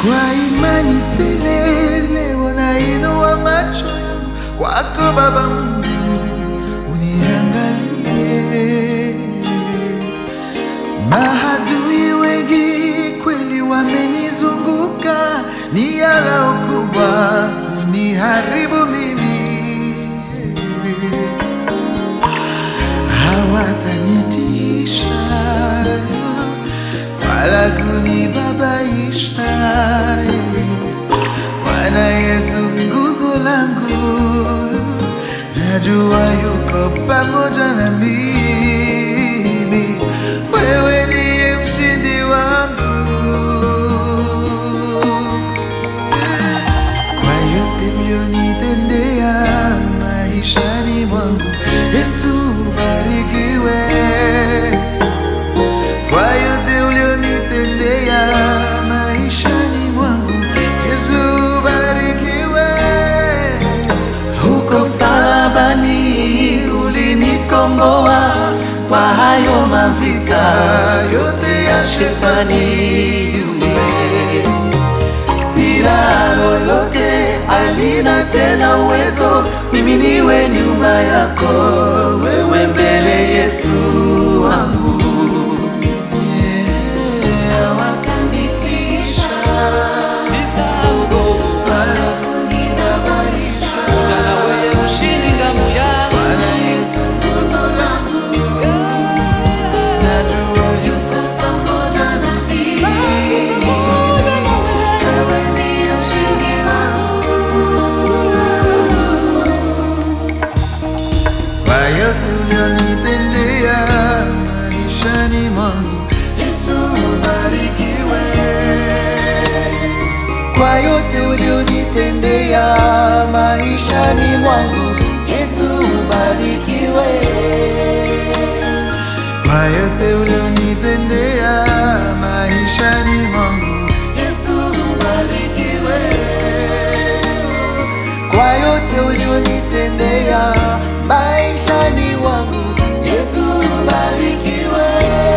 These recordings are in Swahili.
Kwa imani tele leo nainua macho yangu kwako Baba Mungu, uniangalie. Maadui wengi kweli wamenizunguka, ni yalao kubwa kuniharibu mimi hawatanitisha wala kunibabaisha. Bwana Yesu nguzo langu, najua yuko pamoja na mimi. Wewe ndiye mshindi wangu kwa yote ulionitendea maishani mwangu. Yesu ubarikiwe kwa yote ulionitendea maishani mwangu. Yesu ubarikiwe. Huko msalabani ulinikomboa kwa hayo mavika yote ya shetani yule sina lolote, alina tena uwezo, mimi niwe nyuma yako, wewe mbele, Yesu wangu. Yeah, wakanitisha, Sitaogopa wala kunibabaisha. na wewe ushindi ngamu yangu Bwana Yesu nguzo langu, najua yuko pamoja na mimi. Wewe ndiye mshindi wangu. Kwa yote ulionitendea maishani mwangu, Yesu ubarikiwe. Kwa yote ulionitendea maishani mwangu, Yesu ubarikiwe. Kwa yote ulionitendea maishani mwangu, Yesu ubarikiwe. Kwa yote ulionitendea maishani mwangu, Yesu ubarikiwe.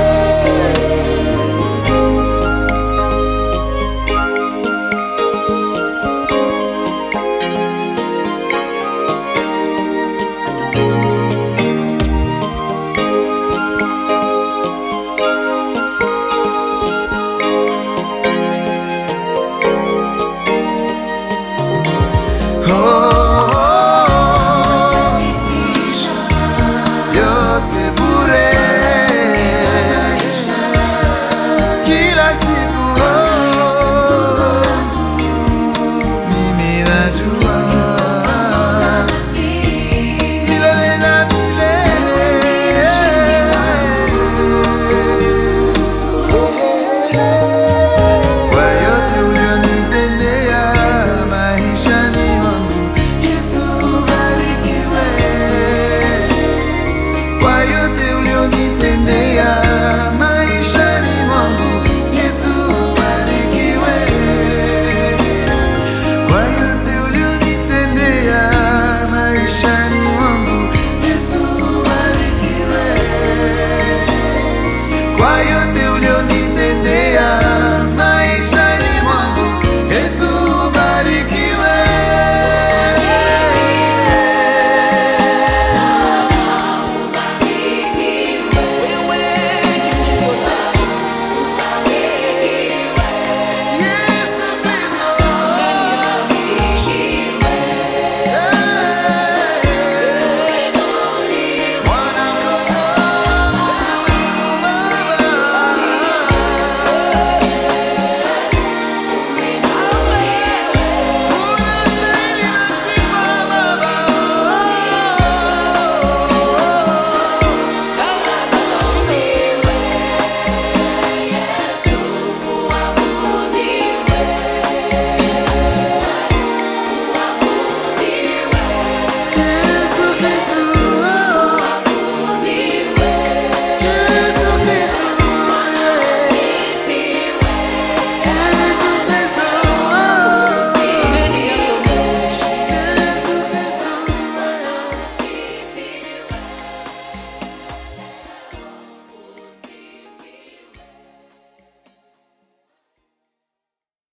yote bure kila siku mimi najua milele na milele